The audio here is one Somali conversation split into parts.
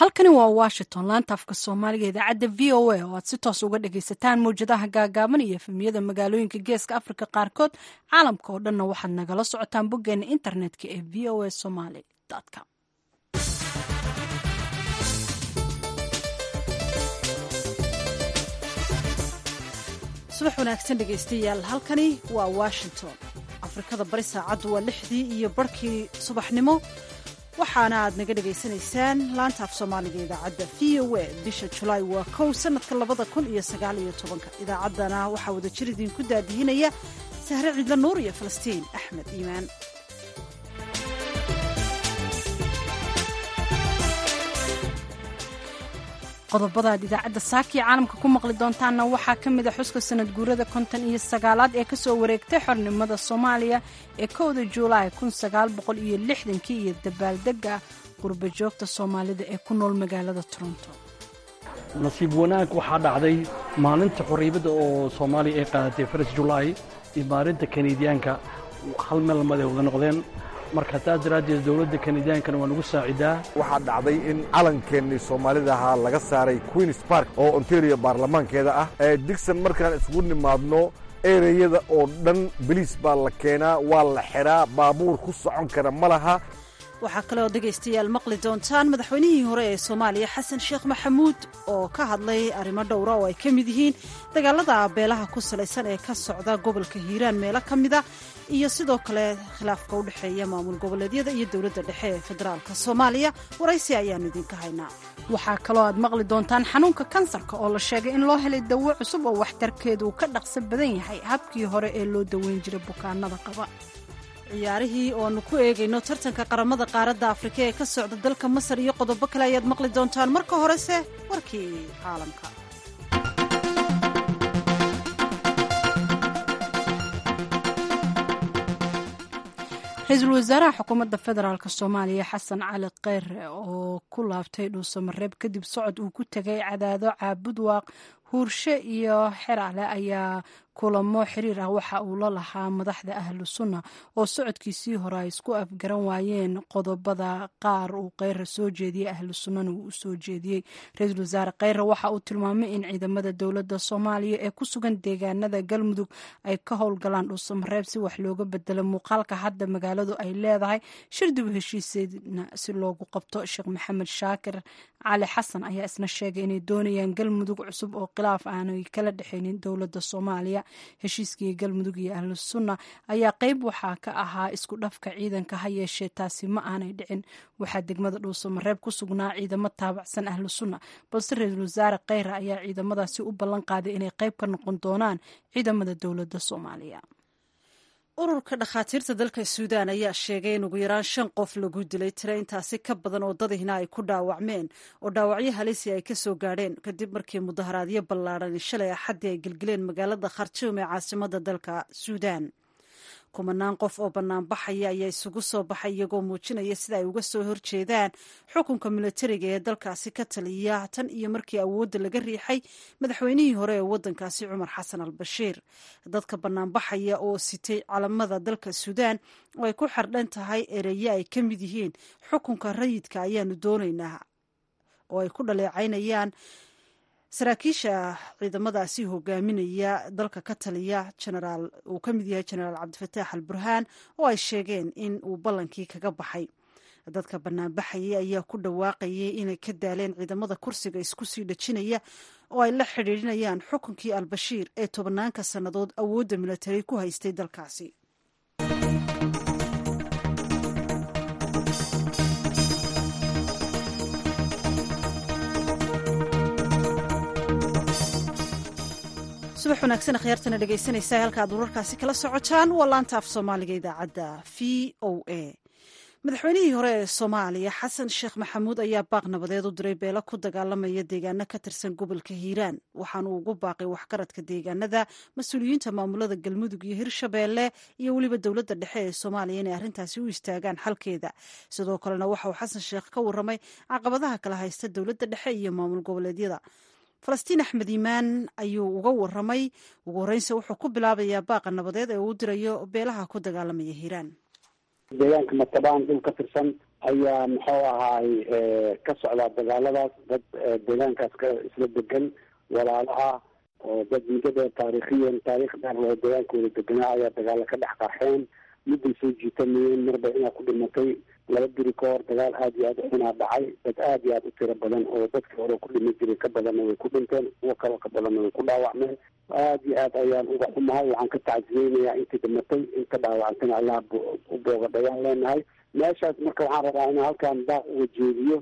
halkani waa washington laanta afka soomaaliga idaacadda v o a oo aad si toos uga dhagaysataan mawjadaha gaagaaban iyo efemiyada magaalooyinka geeska afrika qaarkood caalamka oo dhanna waxaad nagala socotaan boggeena internetka ee v o a somaly com subax wanaagsan dhegaystayaal halkani waa washington afrikada bari saacaddu waa lixdii iyo barhkii subaxnimo waxaana aad naga dhegaysanaysaan laanta af soomaaliga idaacadda v o a bisha julaay waa kow sanadka labada kun iyo sagaal iyo tobanka idaacaddana waxaa wada jir idinku daadihinaya sahre ciidla nuur iyo falastiin axmed iimaan qodobada aad idaacadda saakiya caalamka ku maqli doontaanna waxaa ka mid a xuska sanad guurada konton iyo sagaalaad ee kasoo wareegtay xornimada soomaaliya ee kowda juulaay kun sagaal boqol iyo lixdankii iyo dabaaldega qurba joogta soomaalida ee ku nool magaalada toronto nasiib wanaag waxaa dhacday maalinta xorriyadda oo soomaaliya ay qaadatay faras julaay iyo maalinta kanadiyaanka hal meel lamada wada noqdeen marka taas daraaddeed dowladda kanadiyaankana waa nagu saacidaa waxaa dhacday in calankeenii soomaalida ahaa laga saaray queens park oo ontario baarlamaankeeda ah ee digson markaan isugu nimaadno ereyada oo dhan beliis baa la keenaa waa la xidhaa baabuur ku socon kara ma laha waxaa kale oo dhegaystayaal maqli doontaan madaxweynihii hore ee soomaaliya xasan sheekh maxamuud oo ka hadlay arrimo dhowra oo ay ka mid yihiin dagaalada beelaha ku salaysan ee ka socda gobolka hiiraan meelo ka mida iyo sidoo kale khilaafka u dhexeeya maamul goboleedyada iyo dowladda dhexe ee federaalka soomaaliya waraysi ayaannu idinka haynaa waxaa kaloo aad maqli doontaan xanuunka kansarka oo la sheegay in loo helay dawo cusub oo waxtarkeedu uu ka dhaqso badan yahay habkii hore ee loo daweyn jiray bukaanada qaba ciyaarihii oo aanu ku eegayno tartanka qaramada qaaradda afrika ee ka socda dalka masar iyo qodobo kale ayaad maqli doontaan marka horese warkii caalamka ra-iisul wasaaraha xukuumadda federaalk soomaaliya xasan cali kheyre oo ku laabtay dhuusamareeb kadib socod uu ku tegay cadaado caabudwaaq huurshe iyo xeraale ayaa kulamo xiriir ah waxa uu la lahaa madaxda ahlu sunna oo socodkiisii hore ay isku afgaran waayeen qodobada qaar uu kheyre soo jeediyey ahlu sunnana uu u soo jeediyey ra-iisul wasaare kheyre waxa uu tilmaamay in ciidamada dowladda soomaaliya ee ku sugan deegaanada galmudug ay ka howlgalaan dhuusamareeb si wax looga bedelo muuqaalka hadda magaaladu ay leedahay shir dib u heshiiseedna si loogu qabto sheekh maxamed shaakir cali xasan ayaa isna sheegay inay doonayaan galmudug cusub oo khilaaf aanay kala dhexaynin dowladda soomaaliya heshiiskii galmudug iyo ahlu sunna ayaa qeyb waxaa ka ahaa isku dhafka ciidanka ha yeeshee taasi ma aanay dhicin waxaa degmada dhuusamareeb ku sugnaa ciidamo taabacsan ahlu sunna balse ra-iisul wasaare kheyre ayaa ciidamadaasi u ballan qaaday inay qeyb ka noqon doonaan ciidamada dowladda soomaaliya ururka dhakhaatiirta dalka suudaan ayaa sheegay in ugu yaraan shan qof lagu dilay tiro intaasi ka badan oo dadihina ay ku dhaawacmeen oo dhaawacyo halisi ay ka soo gaadheen kadib markii mudaharaadyo ballaadhan shalay axaddii ay gelgeleen magaalada khartuum ee caasimada dalka suudaan kumanaan qof oo banaanbaxaya ayaa isugu soo baxay iyagoo muujinaya sida ay uga soo horjeedaan xukunka milatariga ee dalkaasi ka taliya tan iyo markii awoodda laga riixay madaxweynihii hore ee waddankaasi cumar xasan al bashiir dadka banaanbaxaya oo sitay calamada dalka suudaan oo ay ku xardhan tahay ereye ay ka mid yihiin xukunka rayidka ayaanu doonaynaa oo ay ku dhaleecaynayaan saraakiisha ciidamadaasi hogaaminaya dalka ka taliya genaraal uu ka mid yahay genaraal cabdifataax al burhaan oo ay sheegeen in uu ballankii kaga baxay dadka banaanbaxayay ayaa ku dhawaaqayay inay ka daaleen ciidamada kursiga isku sii dhejinaya oo ay la xidhiidhinayaan xukunkii albashiir ee tobanaanka sannadood awoodda milatari ku haystay dalkaasi subax wanaagsan akhyaartana dhegaysanaysa halka aad wararkaasi kala socotaan waa laanta af soomaaliga idaacadda v o a madaxweynihii hore ee soomaaliya xasan sheekh maxamuud ayaa baaq nabadeed u diray beelo ku dagaalamaya deegaano ka tirsan gobolka hiiraan waxaana uu ugu baaqay waxgaradka deegaanada mas-uuliyiinta maamulada galmudug iyo hirshabeelle iyo weliba dowladda dhexe ee soomaaliya inay arrintaasi u istaagaan xalkeeda sidoo kalena waxa uu xasan sheekh ka warramay caqabadaha kala haysta dowladda dhexe iyo maamul goboleedyada falastiin axmed iimaan ayuu uga waramay ugu horreynse wuxuu ku bilaabayaa baaqa nabadeed ee uu dirayo beelaha ku dagaalamaya hiiraan deegaanka matabaan dhul ka tirsan ayaa muxuu ahaay ka socdaa dagaaladaas dad deegaankaas ka isla degan walaalo ah oo dad muddada taariikhiyan taariikh dheer oo deegaankooda deganaa ayaa dagaalo ka dhex qarxeen midday soo jiitamayeen marba inaa ku dhimatay laba biri ka hor dagaal aada iyo aada xunaa dhacay dad aada iyo aada u tiro badan oo dadkii hore ku dhimi jiray ka badanna way ku dhinteen kuwo kaloo ka badanna way ku dhaawacmeen aada iyo aad ayaan uga xumahay waxaan ka tacsiyeynayaa intii dhimatay inta dhaawacantana allah u boogadhayaan leenahay meeshaas marka waxaan rabaa inaan halkaan daaq uga jeediyo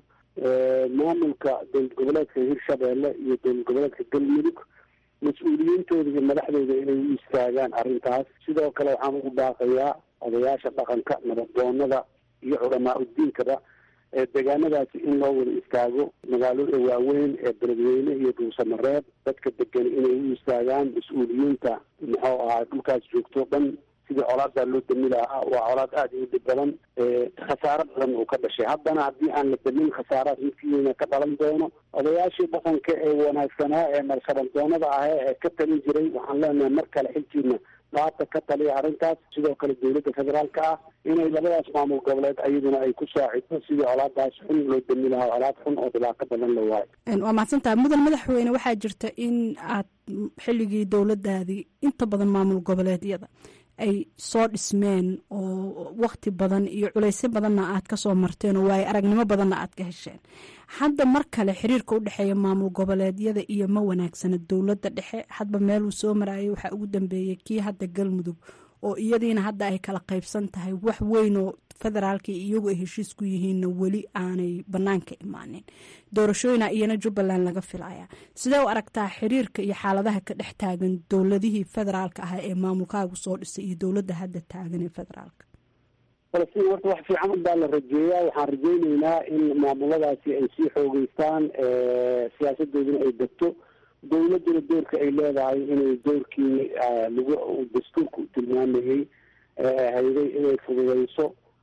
maamulka dowlad goboleedka hirshabeelle iyo dowlad goboleedka galmudug mas-uuliyiintooda iyo madaxdooda inay u istaagaan arrintaas sidoo kale waxaan ugu baaqayaa odayaasha dhaqanka nabaddoonada iyo culamaa udiinkaba ee deegaanadaasi in loo wada istaago magaalada waaweyn ee beledweyne iyo dhuusamareeb dadka degan inay u istaagaan mas-uuliyiinta muxuu ahaa dhulkaas joogto dhan sidii colaadaa loo dami lahaa waa colaad aada u dhib badan khasaaro badan uu ka dhashay haddana haddii aan la damin khasaarahaas midkiina ka dhalan doono odayaashii dhaqanka ee wanaagsanaa ee nalshabandoonada ahee ee ka talin jiray waxaan leenahay mar kale xilkiina dhaata ka taliya arrintaas sidoo kale dowladda federaalka ah inay labadaas maamul goboleed ayaduna ay ku saacido sidii colaadaas xun loo dami lahaa colaad xun oo dhibaato badan la waayo waa mahadsantaha mudan madaxweyne waxaa jirta in aad xilligii dowladdaadii inta badan maamul goboleedyada ay soo dhismeen oo wakti badan iyo culaysyo badanna aad ka soo marteen oo waayo aragnimo badanna aad ka hesheen hadda mar kale xiriirka u dhexeeya maamul goboleedyada iyo ma wanaagsana dowladda dhexe hadba meeluu soo marayay waxaa ugu dambeeyey kii hadda galmudug oo iyadiina hadda ay kala qaybsan tahay wax weyn oo federaalka iyagu ay heshiis ku yihiinna weli aanay banaanka imaanin doorashooyina iyana jubbaland laga filaya sidee u aragtaa xiriirka iyo xaaladaha ka dhex taagan dowladihii federaalka ah ee maamulkaagu soo dhisay iyo dowladda hadda taagan ee federaalka falastiin horta wax fiican unbaa la rajeeyaa waxaan rajeyneynaa in maamuladaasi ay sii xoogeystaan siyaasadooduna ay degto dowladduna doorka ay leedahay inay doorkii lagu dastuurka tilmaamayey hayday inay fududeyso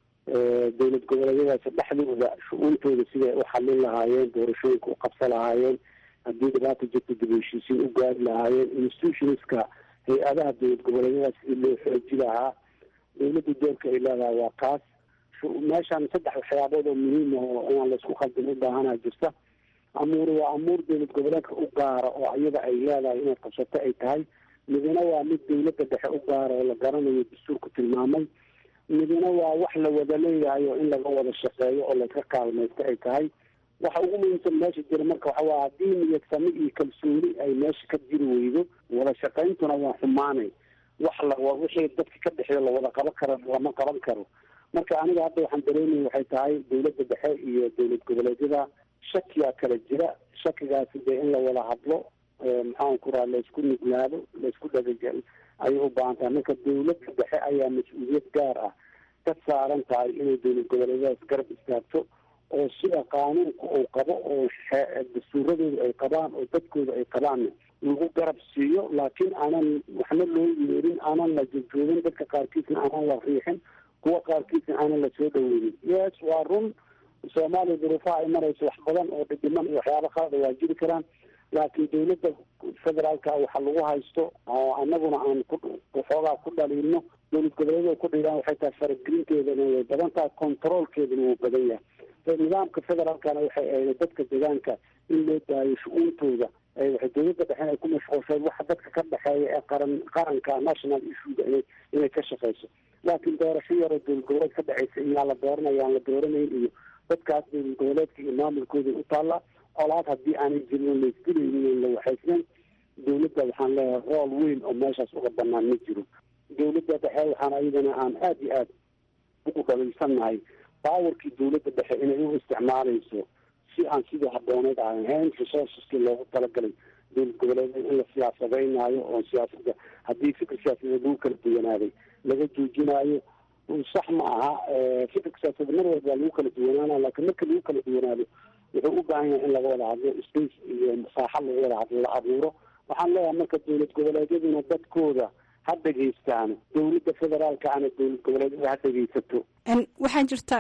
dowlad goboleedyadaasi dhexdooda shu-uuntooda siday u xalin lahaayeen doorashooyinka u qabsan lahaayeen haddii dhibaata jirta dib heshiisiin u gaari lahaayeen institutionska hay-adaha dowlad goboleedyadaas sidii loo xooji lahaa dowladda doorka ay leedahay waa kaas meeshaan saddex waxyaabood oo muhiim ah oo inaan laisku khaldin u baahanaa jirta amuur waa amuur dowlad goboleedka u gaara oo iyada ay leedahay inaad qabsato ay tahay midina waa mid dowladda dhexe u gaara oo la garanayo dastuurku tilmaamay midina waa wax la wada leeyahay oo in laga wada shaqeeyo oo laska kaalmaysto ay tahay waxa ugu muhiimsan meesha jira marka waxa waa haddii niyad sami iyo kalsooni ay meesha ka jiri weydo wada shaqayntuna waa xumaanay wax la wixii dadka ka dhexeeyo lawada qaban karo lama qaban karo marka aniga hadda waxaan dareemaya waxay tahay dowladda dhexe iyo dowlad goboleedyada shakiyaa kala jira shakigaasi dee in la wada hadlo maxaan ku raha laysku nuglaado laysku dhagajal ayay u baahan tahay marka dowladda dhexe ayaa mas-uuliyad gaar ah ka saaran tahay inay dowlad goboleedyadaas garab istaagto oo sida qaanuunka uu qabo oo dastuuradooda ay qabaan oo dadkooda ay qabaan lagu garab siiyo laakiin aanan waxna loo yeerin aanan la jojoogin dadka qaarkiisna aanan la riixin kuwa qaarkiisna aanan la soo dhaweynin yes waa run soomaaliya duruufaha ay marayso wax badan oo dhidhiman iyo waxyaaba qalada waa jiri karaan laakiin dowladda federaalka waxa lagu haysto oo anaguna aan kuxoogaa ku dhaliilno dowlad goboleedyada ku dhigaan waxay tahay faragelinteedana way badan tahay controolkeedana wuu badan yahay nidaamka federaalkana waxay ahayd dadka deegaanka in loo daayo shu-uuntooda waxay dowladda dhexen ay ku mashquulshay waxa dadka ka dhexeeya ee qaran qaranka national issuega inay inay ka shaqeyso laakiin doorasho yaroo dowlad goboleed ka dhexeysa iyaa la dooranaya aan la dooranayn iyo dadkaas dowlad goboleedka iyo maamulkooda u taalla colaad haddii aanay jirin laisdilaynin la waxaysnayn dowladda waxaan leeyahay rool weyn oo meeshaas uga banaan ma jiro dowladda dhexe waxaan ayadana aan aada iyo aada ugu dhaliilsannahay baawarkii dowladda dhexe inay u isticmaalayso si aan sidii habooneed aan ahayn resourceski loogu talagalay dowlad goboleedyada in la siyaasadeynaayo oo siyaasada haddii fikir siyaasadeed lagu kala duwanaaday laga joojinaayo sax ma aha fikirka siyaasadeed mar walba waa lagu kala duwanaana laakiin marka lagu kala duwanaado wuxuu u baahan yahay in laga wada hadlo space iyo masaaxo lagu wada hadlo la abuuro waxaan leeyahay marka dowlad goboleedyaduna dadkooda ha dhegeystaano dowladda federaalka ana dowlad goboleedyada ha dhegeysato waxaa jirta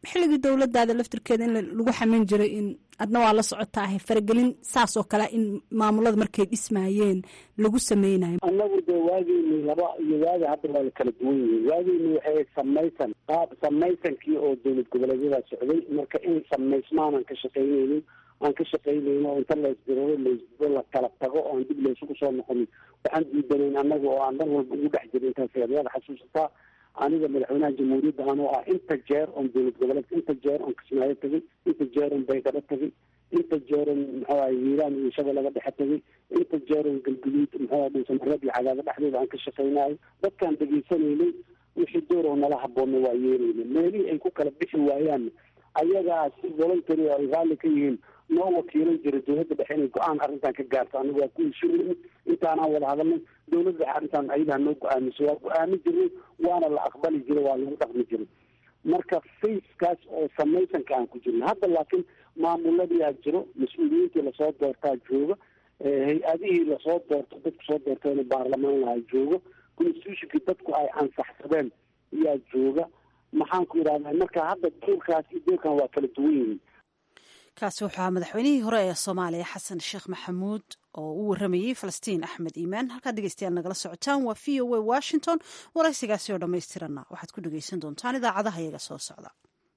xilligii dowladaada laftirkeeda in lagu xamin jiray in adna waa la socotaahay faragelin saas oo kale in maamulada markay dhismaayeen lagu sameynayo annagu dee waageyni laba iyo waagi hadda waa la kala duwan yihiin waageyni waxay samaysan qaab samaysankii oo dowlad goboleedyada socday marka in samaysmaan aan ka shaqaynaynin aan ka shaqaynayno oo inta laysdirado laysdiro la kala tago oo aan dib laysugu soo noqonin waxaan diidanayn annaga oo aan dhan walba ugu dhex jirin intaas yaad xasuusataa aniga madaxweynaha jamhuuriyadda anoo ah inta jeer oon dowlad goboleedka inta jeer oon kismaayo tagay inta jeer oon baydhabo tagay inta jeer oon muxuu ahay hiiraan iyo shabeellaga dhexe tagay inta jeer oon galguduud muxuu ahay dhuusamareeb iyo cadaado dhexdooda aan ka shaqaynayo dadkaan dhegaysanaynay wixii door oo nala haboonna waa yeelayna meelihii ay ku kala bixi waayaan ayagaa si voluntary ay raalli ka yihiin noo wakiilan jira dowladda dhexe inay go-aan arrintan ka gaarto aniga waa ku heshiinay intaanaan wada hadalnay dowladda dhexe arrintan ayadaa noo go-aamiso waa go-aami jirnay waana la aqbali jiray waa lagu dhaqmi jiray marka facekaas oo samaysanka aan ku jirna hadda laakiin maamuladiyaa jiro mas-uuliyiintii lasoo doortaa jooga hay-adihii lasoo doorto dadku soo doortayna baarlamaan lahaa joogo constitutionkii dadku ay ansaxsadeen ayaa jooga maxaan ku idhahdaa marka hadda doorkaas iyo doorkan waa kala duwan yihiin kaasi wuxuu ahaa madaxweynihii hore ee soomaaliya xasan sheekh maxamuud oo u waramayey falastiin axmed iimaan halkaad dhegeystayaal nagala socotaan waa v o a washington waraysigaasi oo dhammaystiranna waxaad ku dhegeysan doontaan idaacadaha iyaga soo socda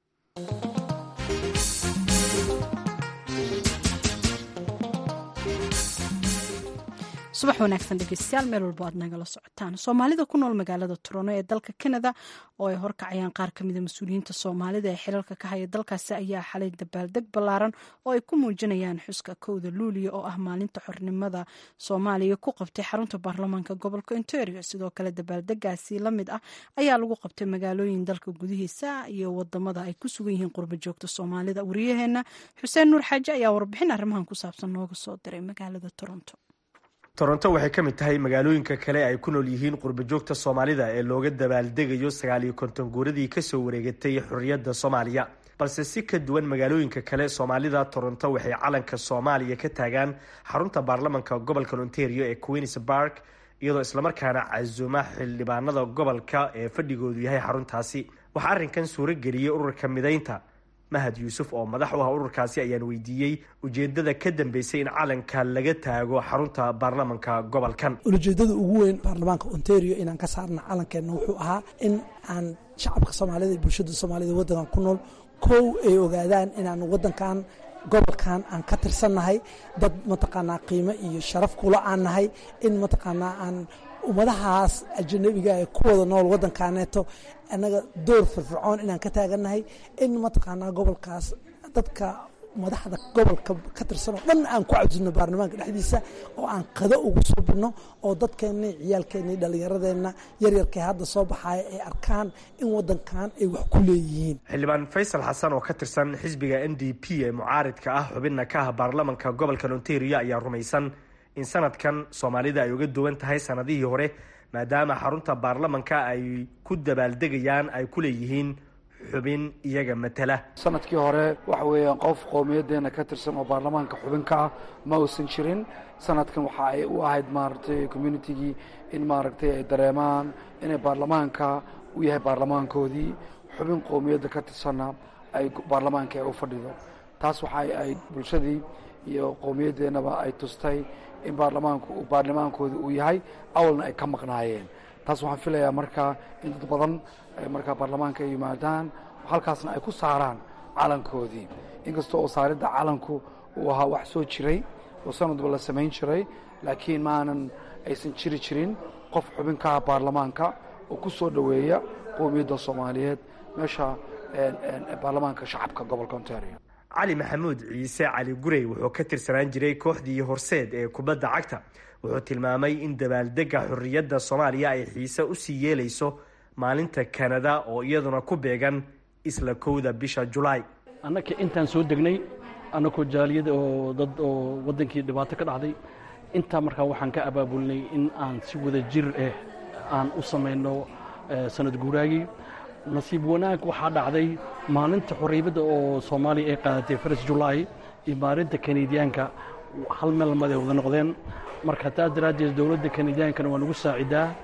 subax wanaagsan dhegeystayaal meel walbo aad nagala socotaan soomaalida ku nool magaalada turono ee dalka canada oo ay horkacayaan qaar kamida mas-uuliyiinta soomaalida ee xilalka ka haya dalkaasi ayaa xalay dabaaldeg ballaaran oo ay ku muujinayaan xuska kowda luuliya oo ah maalinta xornimada soomaaliya ku qabtay xarunta baarlamaanka gobolka ontario sidoo kale dabaaldegaasi la mid ah ayaa lagu qabtay magaalooyin dalka gudihiisa iyo wadamada ay ku sugan yihiin qurba joogta soomaalida wariyaheena xuseen nuur xaaje ayaa warbixin arrimahan ku saabsan nooga soo diray magaalada toronto toronto waxay ka mid tahay magaalooyinka kale ay ku nool yihiin qurbajoogta soomaalida ee looga dabaaldegayo sagaal iyo konton guuradii kasoo wareegatay xorriyadda soomaaliya balse si ka duwan magaalooyinka kale soomaalida toronto waxay calanka soomaaliya ka taagaan xarunta baarlamanka gobolka ontario ee queens bark iyadoo islamarkaana casuuma xildhibaanada gobolka ee fadhigoodu yahay xaruntaasi waxaa arrinkan suuro geliyey ururka midaynta mahad yuusuf oo madax u ah ururkaasi ayaan weydiiyey ujeedada ka dambeysay in calanka laga taago xarunta baarlamanka gobolkan ulajeedada ugu weyn baarlamaanka ontario inaan ka saarna calankeenna wuxuu ahaa in aan shacabka soomaalida iyo bulshada soomaalida waddankan ku nool kow ay ogaadaan inaan waddankan gobolkan aan ka tirsannahay dad mataqaanaa qiimo iyo sharaf kula aan nahay in mataqaanaa aan ummadahaas ajanabiga ee ku wada nool waddankaaneeto annaga door firfircoon inaan ka taagannahay in mataqaanaa gobolkaas dadka madaxda gobolka ka tirsan oo dhan aan ku cabsino baarlamaanka dhexdiisa oo aan qado ugu subino oo dadkeenna ciyaalkeenna dhallinyaradeenna yaryarkee hadda soo baxaaya ay arkaan in waddankan ay wax ku leeyihiin xildhibaan faysal xasan oo ka tirsan xisbiga n d p ee mucaaridka ah xubinna ka ah baarlamanka gobolka ontario ayaa rumaysan in sanadkan soomaalida ay uga duwan tahay sanadihii hore maadaama xarunta baarlamanka ay ku dabaaldegayaan ay ku leeyihiin xubin iyaga matala sanadkii hore waxa weeyaan qof qowmiyadeena ka tirsan oo baarlamaanka xubin ka ah ma uusan jirin sanadkan waxa ay u ahayd maaragtay communitigii in maaragtay ay dareemaan inay baarlamaanka u yahay baarlamaankoodii xubin qowmiyadda ka tirsanna ay baarlamaanka ay u fadhido taas waxa ay bulshadii iyo qowmiyadeennaba ay tustay in baarlamaanku baarlamaankooda uu yahay awalna ay ka maqnaayeen taas waxaan filayaa markaa in dad badan markaa baarlamaanka ay yimaadaan halkaasna ay ku saaraan calankoodii inkastoo oo saaridda calanku uu ahaa wax soo jiray oo sanadba la samayn jiray laakiin maanan aysan jiri jirin qof xubin ka ah baarlamaanka oo ku soo dhoweeya qowmiyadda soomaaliyeed meesha baarlamaanka shacabka gobolka ontario cali maxamuud ciise cali gurey wuxuu ka tirsanaan jiray kooxdii horseed ee kubadda cagta wuxuu tilmaamay in dabaaldega xorriyadda soomaaliya ay xiise usii yeelayso maalinta kanada oo iyaduna ku beegan isla kowda bisha julaay annaka intaan soo degnay annakoo jaaliyada oo dad oo waddankii dhibaato ka dhacday intaa markaa waxaan ka abaabulinay in aan si wada jir ah aan u samayno sanad guuraagii nasiib wanaag waxaa dhacday maalinta xorriyadda oo soomaaliya ay qaadatay faras julaay iyo maalinta kanadiyaanka hal meel maday wada noqdeen marka taas daraaddeed dowladda kanadiyaankana waa nagu saacidaa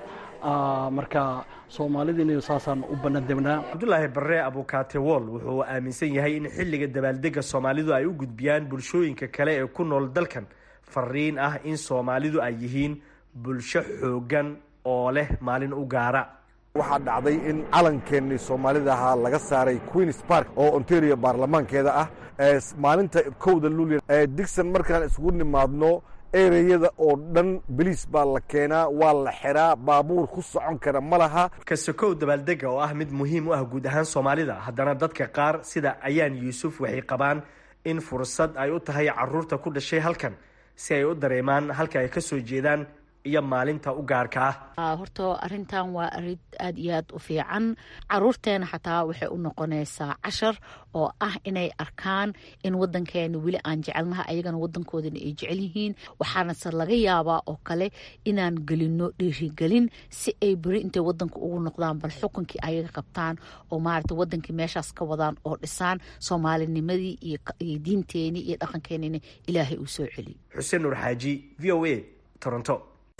marka soomaalidina saasaan u banadebnaa cabdulaahi barre abukaate wool wuxuu aaminsan yahay in xilliga dabaaldega soomaalidu ay u gudbiyaan bulshooyinka kale ee ku nool dalkan fariin ah in soomaalidu ay yihiin bulsho xoogan oo leh maalin u gaara waxaa dhacday in calankeenii soomaalida ahaa laga saaray queens park oo ontario baarlamaankeeda ah maalinta kowda luuliya digson markaan isugu nimaadno ereyada oo dhan beliis baa la keenaa waa la xiraa baabuur ku socon kara ma laha kasakow dabaaldega oo ah mid muhiim u ah guud ahaan soomaalida haddana dadka qaar sida ayaan yuusuf waxay qabaan in fursad ay u tahay caruurta ku dhashay halkan si ay u dareemaan halka ay ka soo jeedaan iyo maalinta u gaarka ah horta arintan waa arin aada iyo aad u fiican caruurteena xataa waxay u noqonaysaa cashar oo ah inay arkaan in wadankeena weli aan jecelnaha ayagana wadankoodana ay jecel yihiin waxaanase laga yaabaa oo kale inaan gelino dhiirigelin si ay beri intay wadanka ugu noqdaan bal xukunkii ayaga qabtaan oo maarata wadankii meeshaas ka wadaan oo dhisaan soomaalinimadii iyo diinteenii iyo dhaqankeenina ilaahay uu soo celiyo xuseen nuur xaaji v o a toronto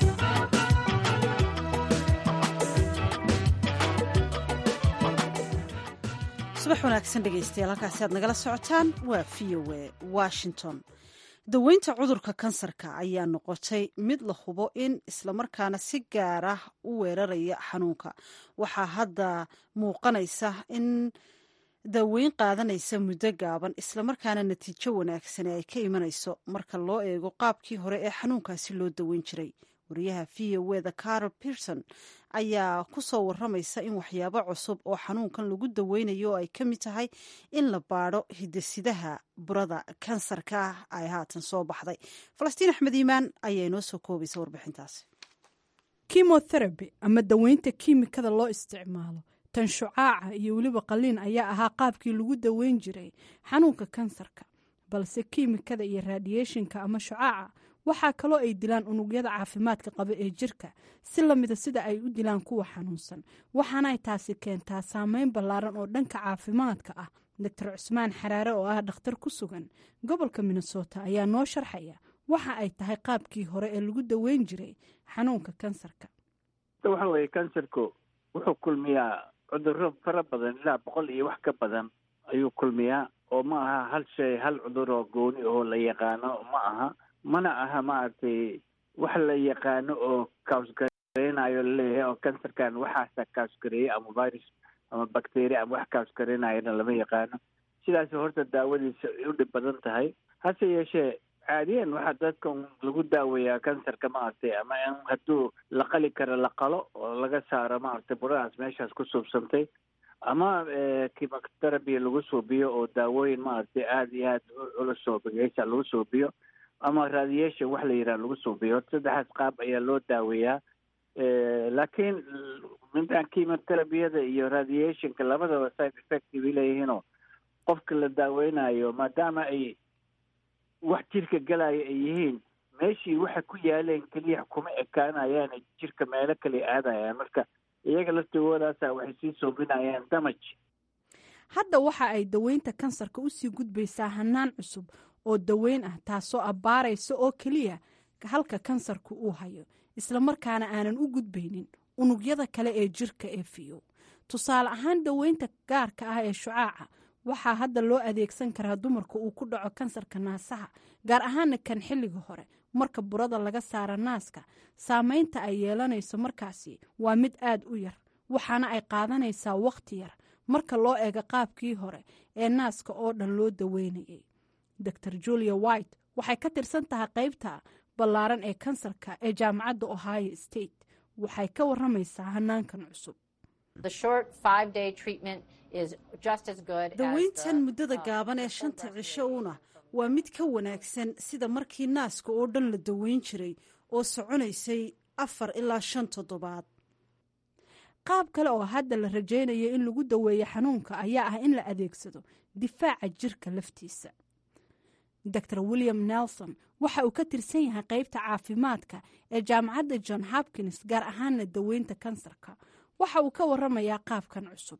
subax wanaagsan dhegaystayaal halkaasi aad nagala socotaan waa v o a washington daweynta cudurka kansarka ayaa noqotay mid la hubo in islamarkaana si gaar ah u weeraraya xanuunka waxaa hadda muuqanaysa in daweyn qaadanaysa muddo gaaban islamarkaana natiijo wanaagsani ay ka imanayso marka loo eego qaabkii hore ee xanuunkaasi loo daweyn jiray wariyaha v o eda carol pierson ayaa ku soo waramaysa in waxyaabo cusub oo xanuunkan lagu daweynayo oo ay ka mid tahay in la baadho hidasidaha burada kansarka ah ay haatan soo baxday falastiin axmed iimaan ayaa inoo soo koobaysa warbixintaasi kimotherapy ama daweynta kiimikada loo isticmaalo tan shucaaca iyo weliba qaliin ayaa ahaa qaabkii lagu daweyn jiray xanuunka kansarka balse kiimikada iyo radiationka ama shucaaca waxaa kaloo ay dilaan unugyada caafimaadka qaba ee jirka si lamida sida ay u dilaan kuwa xanuunsan waxaanay taasi keentaa saameyn ballaaran oo dhanka caafimaadka ah doctor cusmaan xaraare oo ah dhakhtar ku sugan gobolka minnesota ayaa noo sharxaya waxa ay tahay qaabkii hore ee lagu daweyn jiray xanuunka kansarka waxa weye kansarku wuxuu kulmiyaa cuduro fara badan ilaa boqol iyo wax ka badan ayuu kulmiyaa oo ma aha hal shay hal cudur oo gooni oo la yaqaano ma aha mana aha maaragtay wax la yaqaano oo kausgareynayo laleeyahay oo kansarkan waxaasa kausgareeyey ama virus ama bacteria ama wax kausgareynayana lama yaqaano sidaas horta daawadiisa ay u dhib badan tahay hase yeeshee caadiyan waxaa dadkan lagu daaweeyaa kansarka maaragtay ama in hadduu la qali karo la qalo oo laga saaro maaragtay buradaas meeshaas ku suubsantay ama chemotherapy lagu suubiyo oo daawooyin maaragtay aada iyo aada u culus oo bageysa lagu suubiyo ama radiation wax la yidhaha lagu suubiyo saddexaas qaab ayaa loo daaweeyaa laakiin midaan chemotherapyada iyo radiationka labadaba side effective leeyihiinoo qofka la daaweynayo maadaama ay wax jirka galaya ay yihiin meeshii waxay ku yaaleen keliya kuma ekaanayaan jirka meelo kale aadayaan marka iyaga laftigoodaasa waxay sii soobinayaan damaj hadda waxa ay daweynta kansarka usii gudbaysaa hanaan cusub oo daweyn ah taasoo abbaaraysa oo keliya halka kansarku uu hayo islamarkaana aanan u gudbaynin unugyada kale ee jirka ee fiyo tusaale ahaan daweynta gaarka ah ee shucaaca waxaa hadda loo adeegsan karaa dumarka uu ku dhaco kansarka naasaha gaar ahaana kan xilliga hore marka burada laga saara naaska saameynta ay yeelanayso markaasi waa mid aada u yar waxaana ay qaadanaysaa wakhti yar marka loo eego qaabkii hore ee naaska oo dhan loo daweynayay dor julia white waxay ka tirsan tahay qaybta ballaaran ee kansarka ee jaamacadda ohio state waxay ka waramaysaa hanaankan cusub daweyntan muddada gaaban ee shanta cisho uuna waa mid ka wanaagsan sida markii naaska oo dhan la daweyn jiray oo soconaysay afar ilaa shan toddobaad qaab kale oo hadda la rajaynayo in lagu daweeyo xanuunka ayaa ah in la adeegsado difaaca jirka laftiisa dor william nelson waxa uu ka tirsan yahay qaybta caafimaadka ee jaamacadda john hopkins gaar ahaana daweynta kansarka waxa uu ka waramayaa qaabkan cusub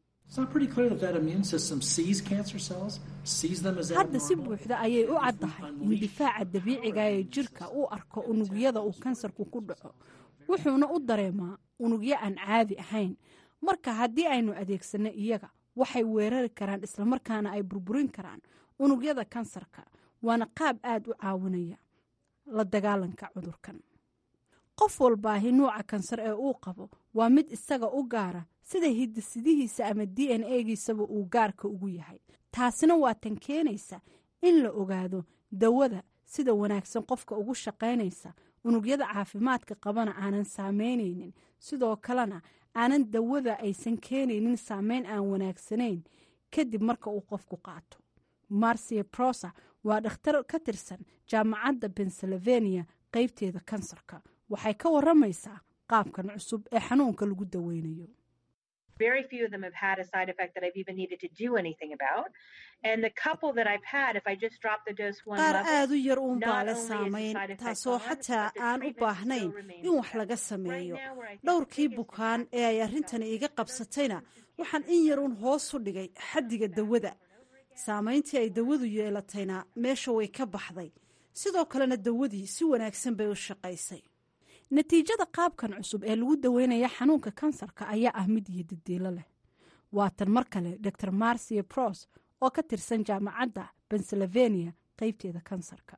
hadda si buuxda ayay u caddahay in difaaca dabiiciga ee jirka uu arko unugyada uu kansarku ku dhaco wuxuuna u dareemaa unugyo aan caadi ahayn marka haddii aynu adeegsanno iyaga waxay weerari karaan islamarkaana ay burburin karaan unugyada kansarka waana qaab aad u caawinaya la dagaalanka cudurkan qof walbaahi nuuca kansar ee uu qabo waa mid isaga u gaara sida hidisidihiisa ama d n a-giisaba uu gaarka ugu yahay taasina waa tan keenaysa in la ogaado dawada sida wanaagsan qofka ugu shaqaynaysa unugyada caafimaadka qabana aanan saameynaynin sidoo kalena aanan dawada aysan keenaynin saameyn aan wanaagsanayn kadib marka uu qofku qaato marcia prosa waa dhakhtar ka tirsan jaamacadda pennsylvania qaybteeda kansarka waxay ka waramaysaa qaabkan cusub ee xanuunka lagu daweynayo Very few of them have had a side effect that I've even needed to do anything about. And the couple that I've had, if I just drop the dose one qaar level, aad u yar uun not baa le only is the saamayn side effect taasoo gone, xataa but the aan u treatment baahnayn still remains in wax the laga same. sameeyo Right now, where I think the dhowrkii biggest bukaan impact ee ay is arrintani that iga those qabsatayna patients waxaan in yar uun hoos u dhigay xaddiga dawada saamayntii ay dawadu yeelatayna meesha way ka baxday sidoo kalena dawadii si wanaagsan bay u shaqaysay natiijada qaabkan cusub ee lagu daweynaya xanuunka kansarka ayaa ah mid iyo didiilo leh waatan mar kale dor marcia pros oo ka tirsan jaamacadda pennsylvania qaybteeda kansarka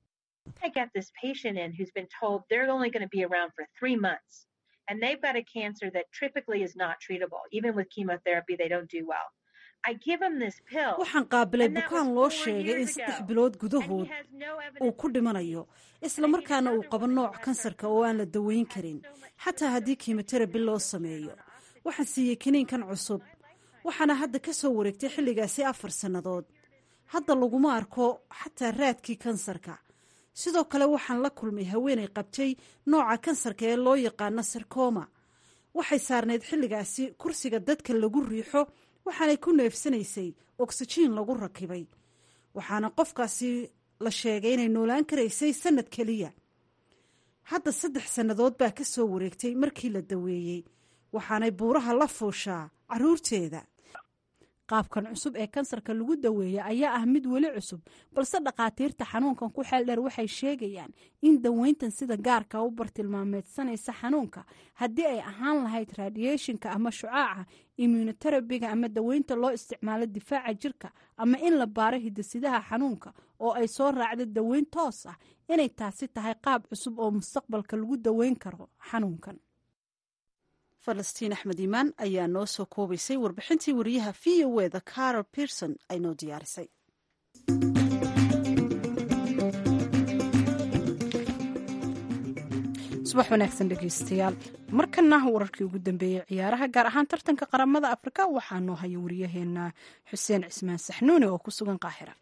I got this patient in who's been told they're only going to be around for three months. And they've got a cancer that typically is not treatable. Even with chemotherapy, they don't do well. I give him this pill. waxaan qaabilay and that bukaan was loo four sheegay in years saddex ago. bilood And gudahood he has no uu evidence ku dhimanayo islamarkaana uu qabo nooc kansarka oo aan la daweyn karin xataa haddii kimoterabi loo sameeyo waxaan siiyey kiniinkan cusub waxaana hadda ka soo wareegtay xilligaasi afar sannadood hadda laguma arko xataa raadkii kansarka sidoo kale waxaan la kulmay haweenay qabtay nooca kansarka ee loo yaqaano sarkoma waxay saarnayd xilligaasi kursiga dadka lagu riixo waxaanay ku neefsanaysay oksijiin lagu rakibay waxaana qofkaasi la sheegay inay noolaan karaysay sanad keliya hadda saddex sannadood baa ka soo wareegtay markii la daweeyey waxaanay buuraha la fuushaa caruurteeda qaabkan cusub ee kansarka lagu daweeya ayaa ah mid weli cusub balse dhakhaatiirta xanuunkan ku xeel dheer waxay sheegayaan in daweyntan sida gaarka u bartilmaameedsanaysa xanuunka haddii ay ahaan lahayd radiationka ama shucaaca immunoterabiga ama daweynta loo isticmaalo difaaca jirka ama in la baaro hidasidaha xanuunka oo ay soo raacdo daweyn toos ah inay taasi tahay qaab cusub oo mustaqbalka lagu daweyn karo xanuunkan falastiin axmed iimaan ayaa noo soo koobaysay warbixintii wariyaha v o eda carol pierson ay noo diyaarisay subax wanaagsan dhegeystayaal markana wararkii ugu dambeeyey ciyaaraha gaar ahaan tartanka qaramada afrika waxaa noo haya wariyaheena xuseen cismaan saxnuune oo ku sugan qaahira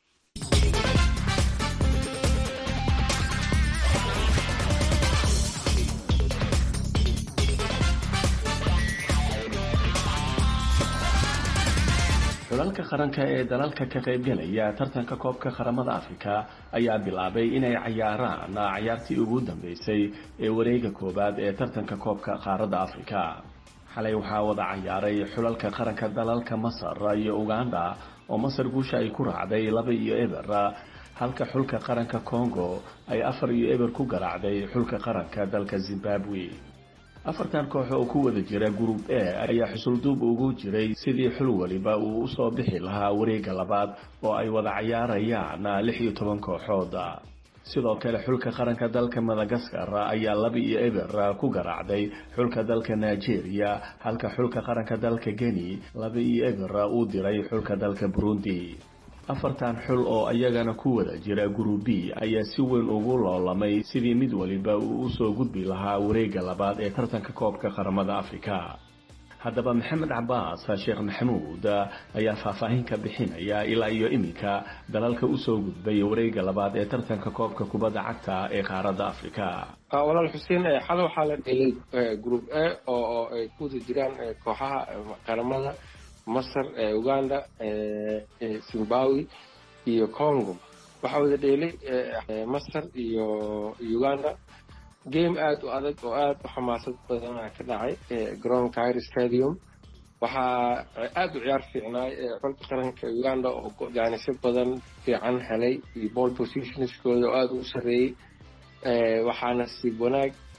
xulalka qaranka ee dalalka ka qaybgalaya tartanka koobka qaramada afrika ayaa bilaabay inay cayaaraan cayaartii ugu dambeysay ee wareega koowaad ee tartanka koobka qaaradda afrika xalay waxaa wada cayaaray xulalka qaranka dalalka masar iyo uganda oo masar guusha ay ku raacday laba iyo eber halka xulka qaranka congo ay afar iyo eber ku garaacday xulka qaranka dalka zimbabwe afartan koox oo ku wada jira group a ayaa xusulduub ugu jiray sidii xul waliba uu usoo bixi lahaa wareega labaad oo ay wada cayaarayaan lix iyo toban kooxood sidoo kale xulka qaranka dalka madagaskar ayaa laba iyo eber ku garaacday xulka dalka nigeria halka xulka qaranka dalka geni laba iyo eber uu diray xulka dalka burundi afartan xul oo ayagana ku wada jira group b ayaa si weyn ugu loolamay sidii mid waliba uu usoo gudbi lahaa wareega labaad ee tartanka koobka qaramada afrika haddaba maxamed cabaas sheekh maxamuud ayaa faahfaahin ka bixinaya ilaa iyo iminka dalalka usoo gudbay wareega labaad ee tartanka koobka kubadda cagta ee qaaradda afrika walaal xuseen xale waxaa la dhelay group a oo ay ku wada jiraan kooxaha qaramada masar uganda zimbabwe iyo congo waxaa wada dheelay masar iyo uganda game aada u adag oo aada u xamaasad badana ka dhacay garoon cairo stadium waxaa aada u ciyaar fiicnaay xulka qaranka uganda oo jaanisyo badan fiican helay iyo ball positionskooda oo aada u sareeyey waxaana siib wanaag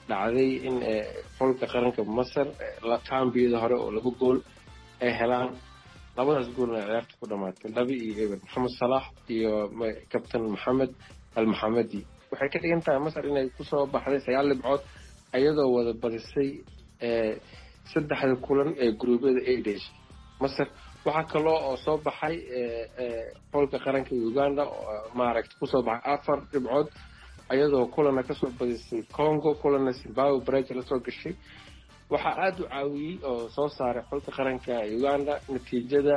dhacday in xulka qaranka masar kambiyada hore oo laba gool ay helaan labadaas goolna ciyaarta ku dhamaatay laba iyo eber maxamed salax iyo kabtan maxamed almaxamedi waxay ka dhigan tahay masar inay kusoo baxday sagaal dhibcood iyadoo wada badisay saddexda kulan ee guruubyada ay dheshay masar waxaa kaloo oo soo baxay xulka qaranka uganda maaragta kusoo baxay afar dhibcood iyadoo kulana kasoo badisay congo kulana zimbabwe baraja lasoo gashay waxaa aada u caawiyey oo soo saaray xulka qaranka uganda natiijada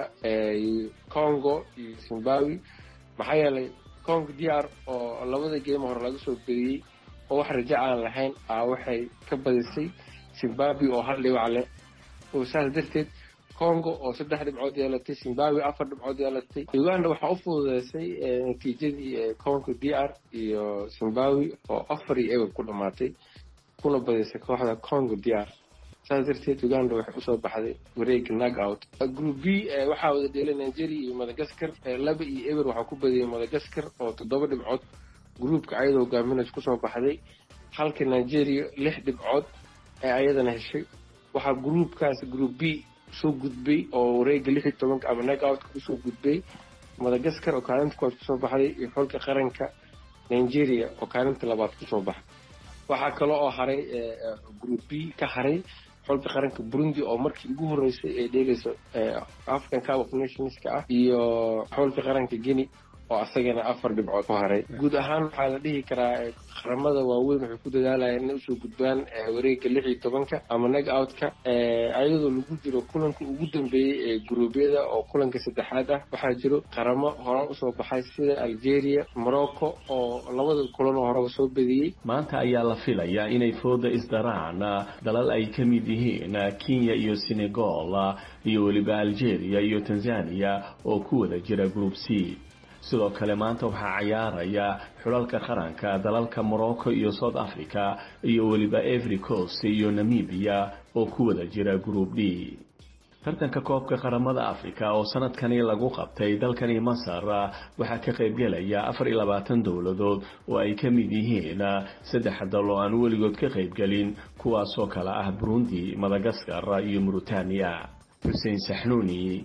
congo iyo zimbabwe maxaa yeelay congo d r oo labada geema hore laga soo bediyey oo wax raja aan lahayn a waxay ka badisay zimbabwe oo hal dhibac leh oo saas darteed congo oo saddex dhibcood yeelatay zimbabwe afar dhibcood yeelatay uganda waxaa u fududeysay natiijadii congo d r iyo zimbabwe oo afar iyo eber ku dhamaatay kuna badisay kooxda congo d r saas darteed uganda waxay usoo baxday wareega nag out group b waxaa wada dheelay nigeria iyo madagascar laba iyo eber waxaa ku badiyay madagascar oo toddoba dhibcood groupka ayadoo hogaaminays kusoo baxday halka nigeria lix dhibcood ee ayadana heshay waxaa groupkaas group b soo gudbay oo wareega lix iyo tobanka ama nag outka kusoo gudbay madagascar oo kaalinta koowaad kusoo baxday iyo xulka qaranka nigeria oo kaalinta labaad kusoo baxay waxaa kale oo haray group b ka haray xulka qaranka burundi oo markii ugu horeysay ee dheelaysa african cup of nationska ah iyo xulka qaranka guinea oo asagana afar dhibcood ku haray guud ahaan waxaa la dhihi karaa qaramada waaweyn waxay ku dadaalayaan inay usoo gudbaan wareega lix iyo tobanka ama nag outka ayadoo lagu jiro kulanka ugu dambeeyey ee guruubyada oo kulanka saddexaad ah waxaa jiro qaramo hore usoo baxay sida algeria morocco oo labada kulan oo horeba soo bediyey maanta ayaa la filayaa inay fooda isdaraan dalal ay ka mid yihiin kenya iyo senegal iyo weliba algeria iyo tanzania oo ku wada jira group c sidoo kale maanta waxaa cayaaraya xulalka qaranka dalalka morocco iyo south africa iyo weliba every coast iyo namibia oo ku wada jira group d tartanka koobka qaramada africa oo sanadkani lagu qabtay dalkani masar waxaa ka qaybgelaya afar iyo labaatan dowladood oo ay ka mid yihiin saddex dal oo aan weligood ka qaybgelin kuwaasoo kale ah burundi madagaskar iyo mauritania xuseen saxnuuni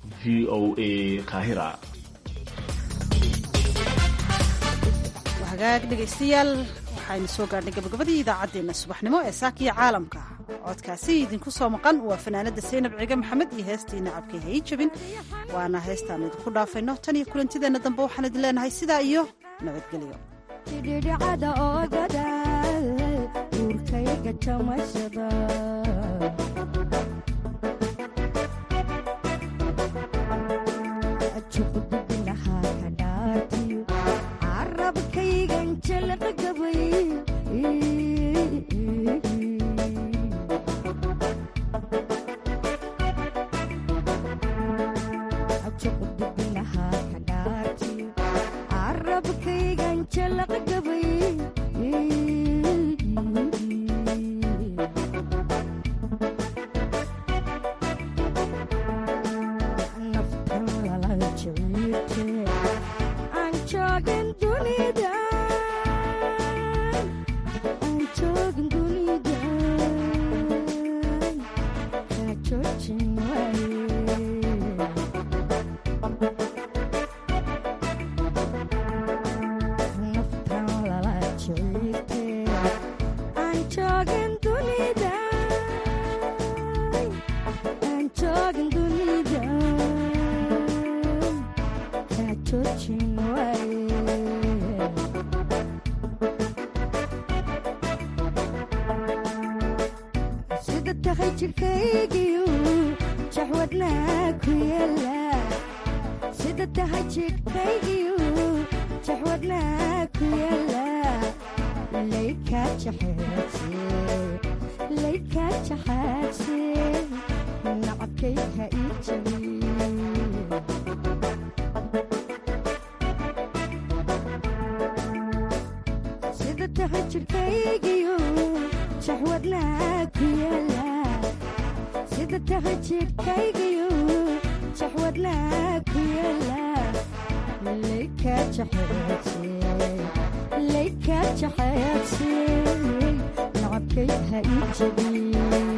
v o a qaahira hagaag dhegaystayaal waxaynu soo gaadhnay gabagabadii idaacaddeenna subaxnimo ee saakiya caalamka codkaasi idinku soo maqan waa fanaanadda saynab ciige maxamed iyo heestii nacabkay hay jabin waana heestaanu idinku dhaafayno tan iyo kulantideenna dambe waxaan idin leenahay sidaa iyo nabadgelyo dhidhicada oogada uurkayga jamashada ليك جحيتي نعبك qalbigay ha ii jebin